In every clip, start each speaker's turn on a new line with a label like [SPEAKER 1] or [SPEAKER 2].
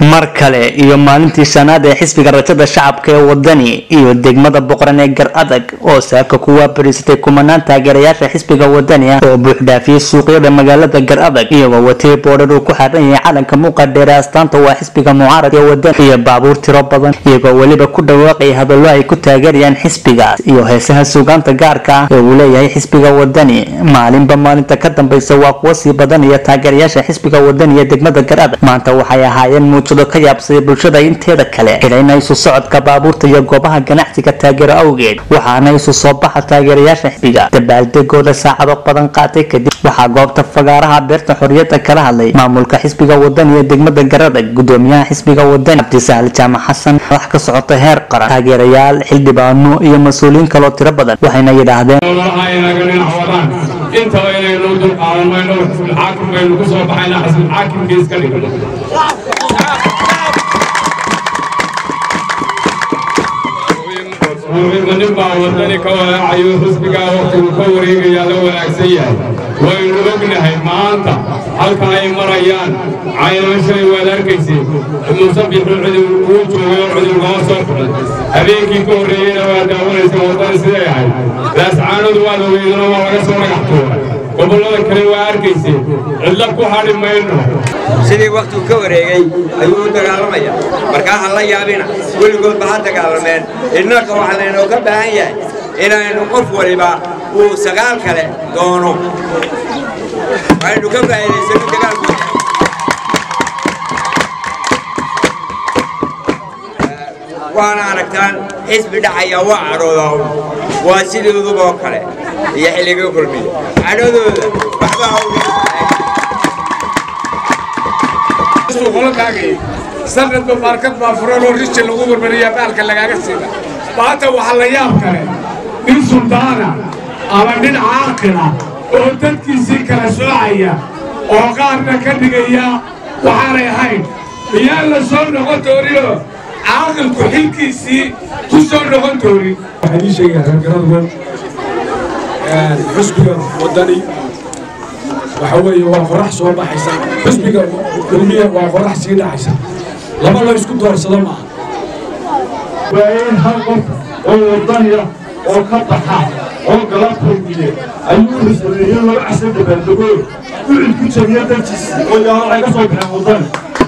[SPEAKER 1] mar kale iyo maalintii shanaad ee xisbiga rajada shacabka ee wadani iyo degmada boqoran ee gar adag oo saaka ku waabariisatay kumanaan taageerayaasha xisbiga wadani ah oo buuxdhaafiyey suuqyada magaalada gar adag iyagoo watay boodhar uu ku xaran yahay calanka muuqa dheere astaanta waa xisbiga mucaaradka ee wadani iyo baabuur tiro badan iyagoo weliba ku dhawaaqaya hadallo ay ku taageerayaan xisbigaas iyo heesaha suugaanta gaarka ah ee uu leeyahay xisbiga wadani maalinba maalinta ka dambaysa waa kuwa sii badanaya taageerayaasha xisbiga wadani ee degmada gar adag maanta waxay ahaayeen muujado ka yaabsaday bulshada inteeda kale xidhayna isu socodka baabuurta iyo goobaha ganacsiga taageero awgeed waxaana isu soo baxa taageerayaasha xisbiga dabaaldegooda saacado badan qaatay kadib waxaa goobta fagaaraha beerta xorriyadda kala hadlay maamulka xisbiga wadani ee degmada garadag gudoomiyaha xisbiga wadani cabdisahal jaamac xasan madax ka socota heer qaran taageerayaal xildhibaano iyo mas-uuliyiin kaloo tiro badan waxayna yidhaahdeen
[SPEAKER 2] aynaga dhinac wadaan intaba inaynu dulqaadan mayno xisbulxaakim baynu ku soo baxayna xisbulxaakimka iska dhigno muxima nin baa wadani ka walaacayo xisbigaa waqtigu ka wareegayaa la wanaagsan yahay waynu ognahay maanta halka ay marayaan caynaashay waad arkayseen musabixu cudur uu joogay oo cudur loo soo furay habeenkii ka horreeyeyna waa daawanaysa wadani siday ahayd laascaanadu waad ogeydana waa laga soo dhagax tuuray gobollada kale waa arkayseen cidla ku hadhi mayno
[SPEAKER 3] sidii wakhtigu ka wareegay ayuu u dagaalamaya markaa ha la yaabina weligoodba ha dagaalameen innaka waxaa laynooga baahan yahay inaynu qof waliba uu sagaal kale doono aynu ka faa'iidaysano dagaalku waana aragtaan xisbi dhacaya waa cadhoodaa waa sidooduba oo kale iyo xilligii kulmiya cadhadooda waxba
[SPEAKER 4] sanadba baarkad baa furan oo riji lagu barbariyaa baalka lagaaga siida maanta waxaa la yaab kale nin suldaana ama nin caaqila oo dadkiisii kala soocaya oo qaarna ka dhigaya waxaanay ahayn miyaan la soo noqon dooninoo caaqilku xilkiisii ku soo noqon doonin
[SPEAKER 5] waxaan ii sheegayaa reergaradgo xusbiga waddani waxa weeye waa qorax soo baxaysa xusbiga kulmiya waa qorax sii dhacaysa laba la isku doorsado maaha
[SPEAKER 6] waa in hal qof oo wadaniya oo ka baxa oo gala kulmiye ayuu wuxuu sameeyey laba casar dabaaldego wuxuu ku jabiya dartiisi oo yaalo waxay ka soo baxeen wadani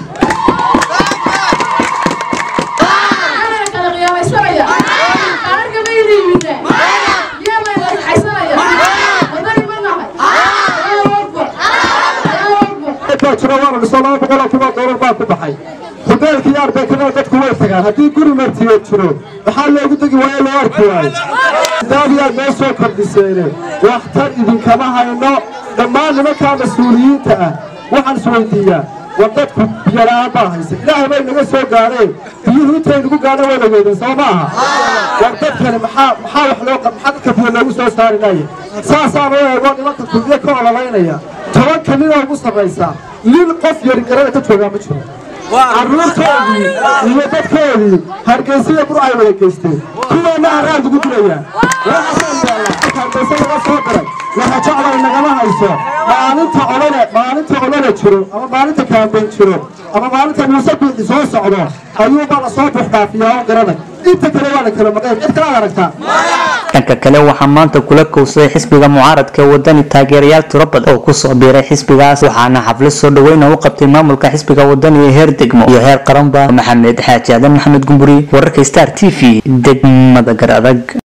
[SPEAKER 7] jiro waana misoo laba boqoloo kunoo doolar baa ku baxay hudeelkii arbeekana dadku way tagaan haddii guri martiyo jiro maxaa loogu degi waayo loo arki waayo daadiyaad noo soo kordhiseene waxtar idinkama hayno dhammaan nimankaa mas-uuliyiinta ah waxaan isweydiiyaa war dadku biyola'aan baa haysa ilaahay bay naga soo gaadheen biyuhu intay nagu gaadho wada weydeen soo ma aha war dadkani maxaa maxaa wax loo maxaa dadka biyo loogu soo saarinaya saasaan u eego nimanka kulmiye ka ololaynaya tobanka ninoo ugu sarraysa nin qof yari garada ka joogaa ma jiro carruurtoodii iyo dadkoodii hargeysiya bur ay wada geysteen kuwaana haraad ugu dilayaa hargeysa laga soo diray waxa jeclay nagama hayso maalinta olole maalinta olole jiro ama maalinta kaambeyn jiro ama maalinta muuse biixi soo socdo ayuubaa lasoo buuxdhaafiyaa oo garanay inta kale waa la kala maqeen cid kale ad aragtaa
[SPEAKER 1] dhanka kale waxaa maanta kula kowsaday xisbiga mucaaradka ee wadani taageerayaal tiro badan oo kusoo biiray xisbigaas waxaana xaflad soo dhaweyna u qabtay maamulka xisbiga wadani ee heer degmo iyo heer qaranba maxamed xaaji aadan maxamed gumburi wararka star t v degmada gar adag